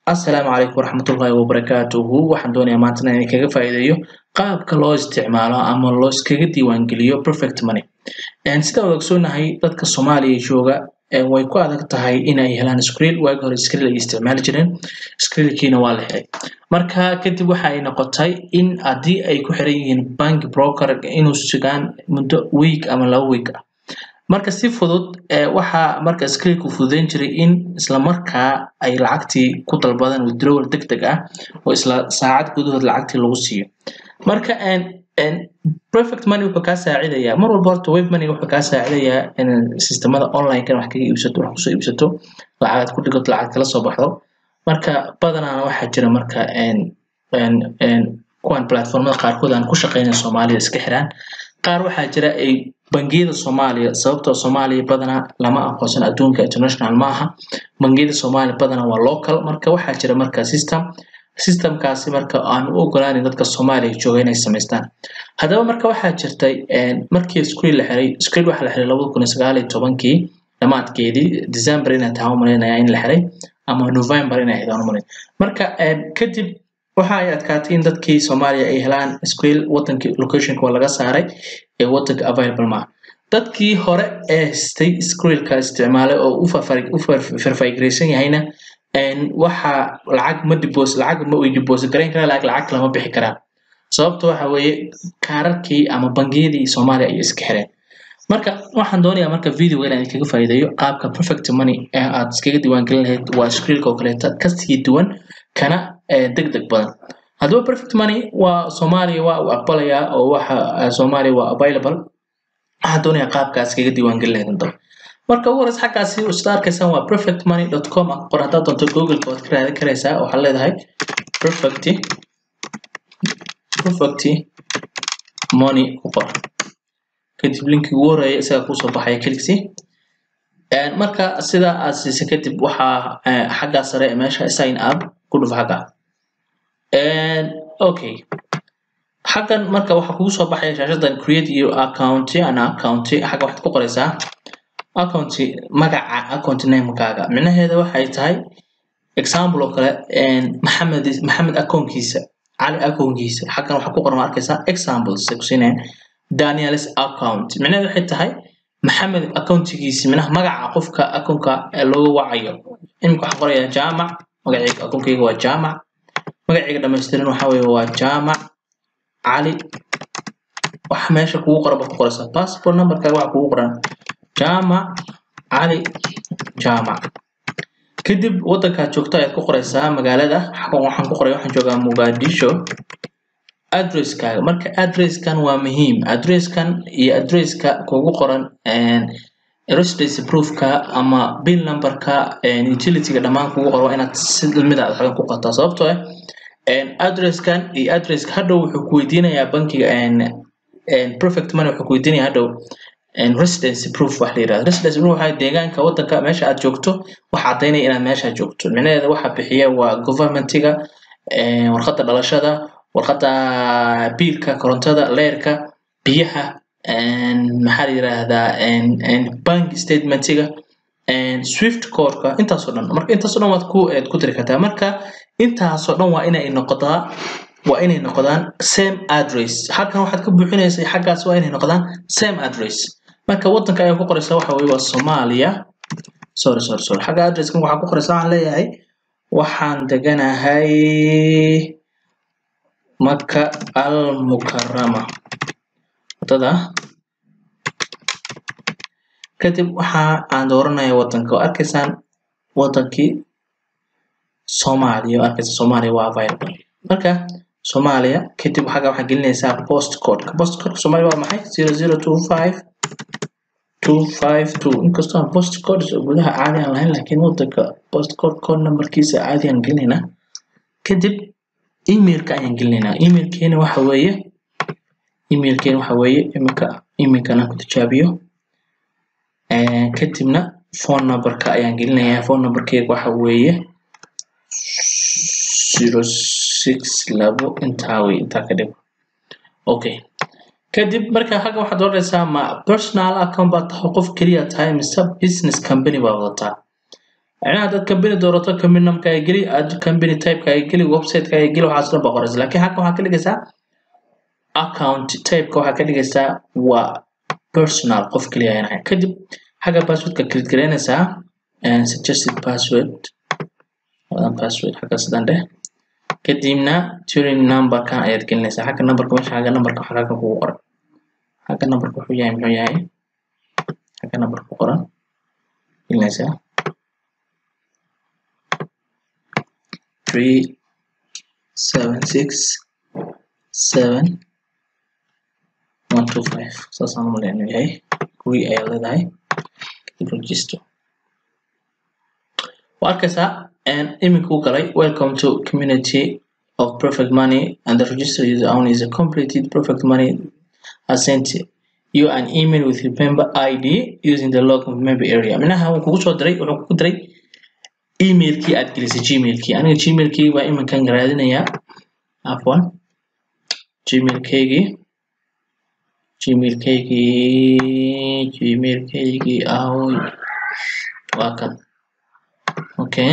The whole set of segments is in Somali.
Assalaamu calaykum waraxmatullaahi wabarakaatuhu waxaan doonayaa maanta inaan idinkaga faa'iideeyo qaabka loo isticmaalo ama loo iskaga diiwaangeliyo perfect money sida wada ogsoonahay dadka soomaaliya jooga way ku adag tahay inay helaan skrill waagi hore skrill ay isticmaali jireen skrillkiina waa la helay marka kadib waxa ay noqotay in haddii ay ku xiran yihiin bank broker inuu sugaan muddo week ama laba week ah marka si fudud waxaa marka skrillku fududeyn jiray in isla markaa ay lacagtii ku dalbadaan withdrawal deg deg ah oo isla saacad gudahood lacagtii lagu siiyo marka perfect money wuxuu kaa saacidayaa mar walba horta web money wuxuu kaa saacidayaa in sistemada online-kan wax kaga iibsato wax kusoo iibsato lacagaad ku dhigato lacag kala soo baxdo marka badanaana waxaa jira marka kuwan platformada qaarkood aan ku shaqeynayn soomaalida iska xiraan qaar waxaa jira ay bangiyada soomaaliya sababtoo soomaaliya badanaa lama aqoonsan adduunka international ma aha bangiyada soomaaliya badanaa waa local marka waxaa jira marka system systemkaasi marka aan u ogolaanin dadka soomaaliya jooga inay samaystaan haddaba marka waxaa jirtay markii skrill la xiray skrill waxaa la xiray labada kun iyo sagaal iyo tobankii dhamaadkeedii december inay tahay umalaynaya in la xiray ama november inay ahayd aan umalayn marka kadib waxa ay adkaatay in dadkii soomaaliya ay helaan skrill wadankii locationka waa laga saaray ee wadanka available maaha dadkii hore ee haystay skrillka isticmaalay oo u farfaigraysan yahayna waxa lacag ma dibos lacag ma way deposit garayn karaan lacag lacag lama bixi karaan sababta waxa weeye kaararkii ama bangiyadii soomaaliya ayay iska xireen marka waxaan doonayaa marka video inaan idinkaga faa'iideeyo qaabka perfect money ee aad iskaga diiwaangelin lahayd waa skrillka oo kaleeta kasii duwan kana deg deg badan haddaba perfect money waa soomaaliya waa uu aqbalayaa oo waxa soomaaliya waa available waxaan doonayaa qaabkaas iskaga diiwaangelin lahayd hadaba marka ugu horeysa xaggaasi sida arkaysaan waa perfectmoney.com qor haddaad doonto google-ka waad ka raadin karaysaa waxaad leedahay perfect perfect money ku qor kadib linki ugu horeeya isaga kusoo baxaya keliksi marka sida aad siisay kadib waxaa xaggaa sare meesha sign up ku dhuf xagga okay xaggan marka waxaa kugu soo baxaya shaashadan create your account ana account xagga waxaad ku qoraysaa account magaca account namekaaga micnaheeda waxay tahay example oo kale maxamed maxamed accountkiisa cali accountkiisa xaggan waxaa ku qoran arkaysaa examples kusinaya daniels account micnaheeda waxay tahay maxamed accountigiisa minaha magaca qofka accountka looga wacayo imika waxaan qorayaa jaamac magacayga accountkayga waa jaamac magacayga dhamaystiran waxa weeye waa jaamac cali waxa meesha kugu qoran baad ku qoraysaa passport numberkaaga waxa kugu qoran jaamac cali jaamac kadib waddankaad joogto ayaad ku qoraysaa magaalada xagan waxaan ku qoray waxaan joogaa muqadisho addresskaaga marka addresskan waa muhiim addresskan iyo addresska kugu qoran residence proofka ama bill numberka utilityga dhammaan kugu qoran waa inaad si lamid ah xagan ku qortaa sababtoo ah addresskan iyo addresska hadhow wuxuu ku weydiinayaa bankiga perfect money wuxuu ku weydiinayaa hadhow residence proof wax la yirahdo residence proof waxaa deegaanka waddanka meesha aad joogto waxa caddaynaya inaad meesha joogto micnaheeda waxa bixiya waa governmentiga warqadda dhalashada warqadda biilka korontada leerka biyaha maxaa la yiraahdaa bank statementiga swift codeka intaasoo dhan marka intaasoo dhan waad ku eed ku tiri kartaa marka intaasoo dhan waa inay noqotaa waa inay noqdaan same address halkan waxaad ka buuxinaysa xaggaas waa inay noqdaan same address marka waddanka ayaa ku qoraysaa waxa weye waa soomaaliya sorry sorry sorry xagga addresskan waxaa ku qoraysaa waxaan leeyahay waxaan deganahay maka al mukarama wadada kadib waxa aan dooranaya waddanka oo arkaysaan waddankii soomaaliya oo arkaysa soomaaliya waa available marka soomaaliya kadib xagga waxaa gelinaysaa postcodeka postcodeka soomaaliya waa maxay zero zero two five two five two inkastoo aan postcode gudaha caadi aan lahayn laakiin waddanka postcode code numberkiisa caadi aan gelinaynaa kadib emailka ayaan gelinaynaa emailkeena waxa weeye emailkeena waxa weeye iminka emailkan aan ku tijaabiyo kadibna phone numberka ayaan gelinayaa phone numberkeega waxa weeye zero six labo intaa wey intaa ka dhigo okay kadib marka xagga waxaad oranaysaa ma personal account baad tahay qof keliya tahay mise business company baad wadataa micnaha dad company doorato company namkaaga geli aad company typekaaga geli websitekaaga geli waxaas dhan baa qoraysa laakiin halkan waxaa ka dhigaysaa account typeka waxaa ka dhigaysaa waa personal qof keliya ayaan ahayn kadib xagga passwordka click garaynaysaa suggested password wadan password xagga sidan dheh kadibna turing numberkan ayaad gelinaysaa xagga numberka meesha xagga numberka waxa halkan kugu qoran xagga numberka wuxuu yahay muxuu yahay xagga numberka ku qoran gelinaysaa three seven six seven one two five saasaan umaleyn inuu yahay kuwii ayaa leedahay register waa arkaysaa iminka u galay welcome to community of perfect money and the register user only is a completed perfect money has sent you an email with your member id using the log member area minaha wuu kugu soo diray wuxuu kugu diray emailkii aad gelisay gmailkii aniga gmailkii baa iminkan raadinayaa afwan gmailkaygii gmailkaygii gmailkaygii ahoy waa kan okay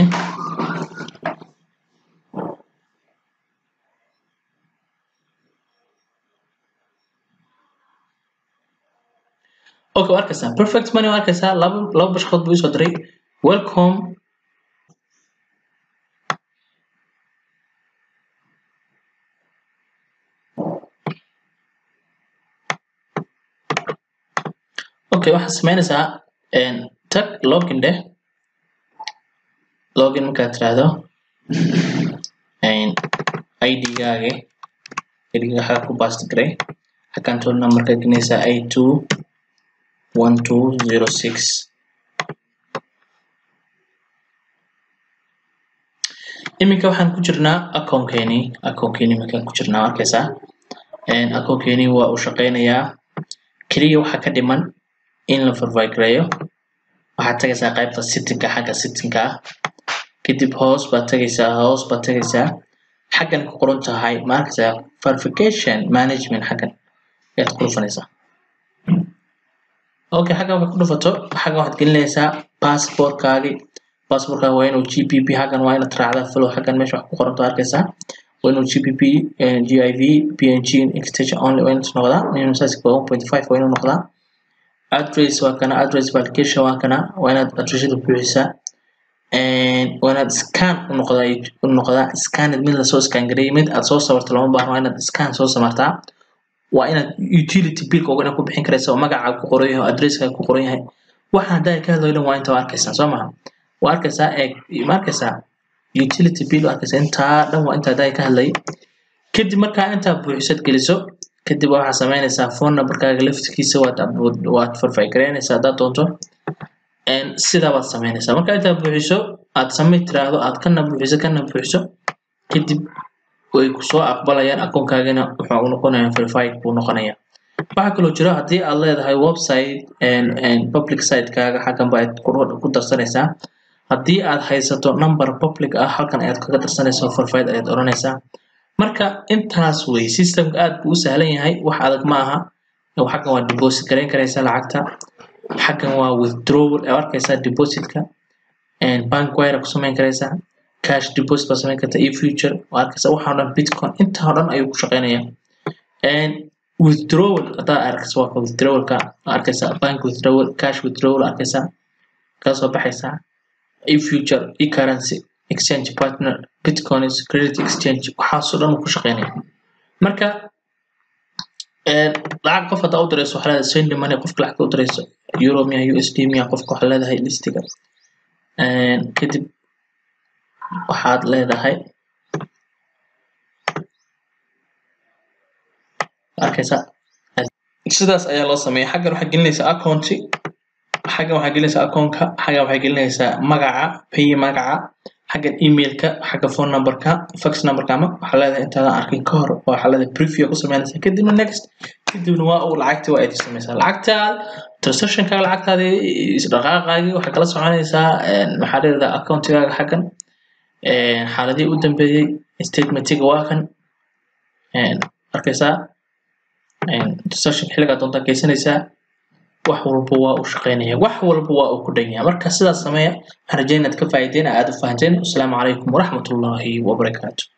okay waa arkaysaa perfect money waa arkaysaa laba laba bashqood buu isoo diray welcome okay waxaad samaynaysaa tag login dheh login markaad tiraahdo id-gaagi id-ga xaga ku basti garay account numberka gelinaysaa a two one two zero six iminka waxaan ku jirnaa accountkeeni accountkeeni iminkaan ku jirnaa arkaysaa accountkeeni waa uu shaqaynayaa keliya waxaa ka dhiman in la verify gareeyo waxaad tagaysaa qaybta sittinka xagga sittinka ah kadib hoos baad tagaysaa hoos baad tagaysaa xaggan ku qoran tahay ma arkaysaa verification management xaggan ayaad ku dhufanaysaa okay xaggan markaad ku dhufato xaggan waxaad gelinaysaa passportkaagi passportkaaga waa inuu gpp xaggan waa inaad raacdaa flow xaggan meesha wax ku qoranto arkaysaa waa inuu gpp giv png extension only waa inuu noqdaa minimum size one point five waa inuu noqdaa address waa kana address validation waa kana waa inaad addressada buuxisaa waa inaad scan u noqdaa u noqdaa scanned mid lasoo scan gareeyay mid aad soo sawirto lama baahno waa inaad scan soo samartaa waa inaad utility billka oga inaad ku bixin karaysa oo magacaaga ku qoran yahay oo addresskaaga ku qoran yahay waxaan haddaa ka hadlayo dhan waa inta waa arkaysaa soo maha waa arkaysaa eeg ma arkaysaa utility bill waa arkaysaa intaa dhan waa inta haddaa ka hadlayay kadib markaa intaa buuxisad geliso kadib waxaad samaynaysaa phone numberkaaga laftigiisa waad waad verify garaynaysaa haddaad doonto sidaa baad samaynaysaa marka intaad buuxiso aad samay tiraahdo aad kana buuxiso kana buuxiso kadib way kusoo aqbalayaan akoonkaagana wuxuu noqonayaa verified buu noqonayaa waxaa kaloo jira haddii aad leedahay website public sitekaaga xaggan ba aad ku darsanaysaa haddii aad haysato number public ah halkan ayaad kaga darsanaysaa verified ayaad odhanaysaa marka intaas wey systemka aad buu u sahlan yahay wax adag ma aha xaggan waa deposit garayn karaysaa lacagta xaggan waa withdrawal ee arkaysaa depositka bank wire ku samayn karaysaa cash deposit baa samayn kartaa iyo future waa arkaysaa waxaa dhan bitcoin intaa oo dhan ayuu ku shaqaynayaa withdrawal haddaa arkaysa waa withdrawalka arkaysaa bank withdrawal cash withdrawal arkaysaa kaa soo baxaysaa iyo future iyo currency exchange partner bitcoins credit exchange waxaasoo dhan ku shaqeynaya marka lacag qof haddaa u dirayso waxaa leedahay send money qofka lacagta u dirayso euro miya usd miya qofka waxaa leedahay listiga kadib waxaad leedahay arkaysa sidaas ayaa loo sameeya xaggan waxaa gelinaysaa accounti xaggan waxaa gelinaysaa accountka xaggan waxaa gelinaysaa magaca pay magaca xaggan emailka xagga phone numberka fax numberka ama waxaa leedahay intaadan arkin ka hor waxaa leedahay preview ku samaynaysaa kadibna next kadibna waa uu lacagtii waa aad samaysaa lacagtaad transactionkaaga lacagtaadii isdhaqaaqaagii waxaa kala soconaysaa maxaa leedahay accountigaaga xaggan xaaladihii u dambeeyey statementiga waa kan arkaysaa transaction xilligaa doontaa geysanaysaa wax walba waa u shaqaynaya wax walba waa uu ku dhan yahay marka sidaas sameeya waxaan rajeynaya inaad ka faa'iideen aad u fahanteen asalaamu calaykum waraxmatullaahi wabarakaatu